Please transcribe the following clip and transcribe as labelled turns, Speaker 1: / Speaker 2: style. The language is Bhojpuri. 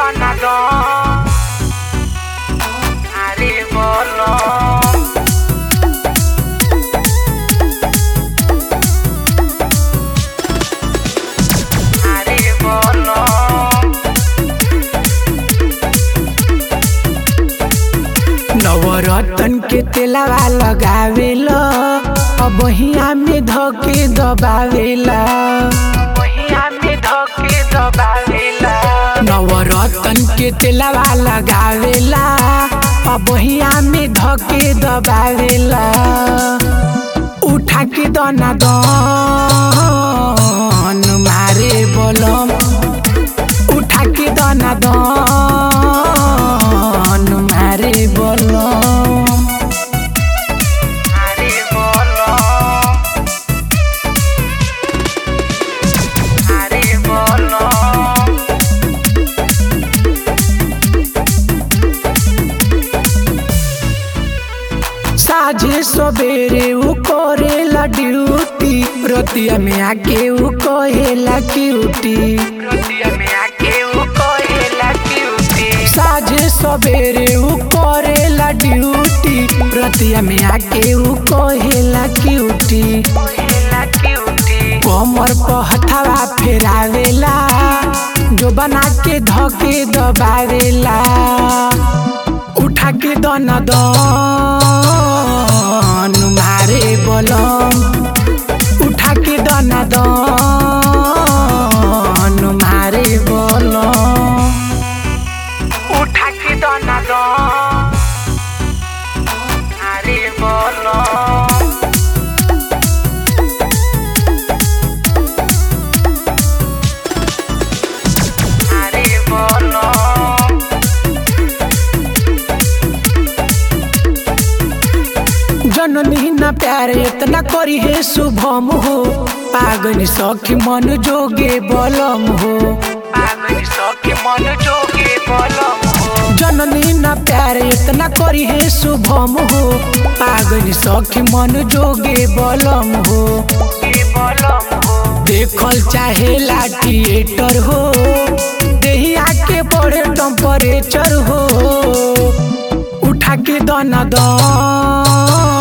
Speaker 1: দনাদন আরে বলো আরে বলো
Speaker 2: नवरतन के तेलावा लगावेला अब हिया में धके दबावेला
Speaker 1: महिया में धके दबावेला
Speaker 2: नवरतन के तेलावा लगावेला अब हिया में धके दबावेला उठा के दना दन मारे बलम उठा के दना दन मारे बलम
Speaker 1: আরে বলো আরে বলো
Speaker 2: साझे सवेरे उ करेला ड्यूटी रतिया में आके उ कहेला क्यूटी
Speaker 1: রতিয়া মে আকে ও কহেলা কিউটি
Speaker 2: साझे सवेरे उ करेला ड्यूटी रतिया में आके उ कहेला क्यूटी
Speaker 1: কহেলা কিউটি
Speaker 2: कमर पर हथवा फेरावेला जो बना के धके दबावेला उठा के दन दन मारे बलम उठा के दन दन मारे बलम
Speaker 1: উঠা কি দনাদন আরে বলো আরে বলো
Speaker 2: जननी न प्यार इतना करी है शुभम हो पागल सखी मन जोगे बलम हो
Speaker 1: পাগল সখে মন যোগে বলম হো
Speaker 2: जननी न प्यार इतना करी है शुभम हो पागल सखी मन जोगे बलम हो
Speaker 1: কে বলম হো
Speaker 2: देखल चाहेला थिएटर हो देहिया के बड़े टेम्परेचर हो उठा के दना दन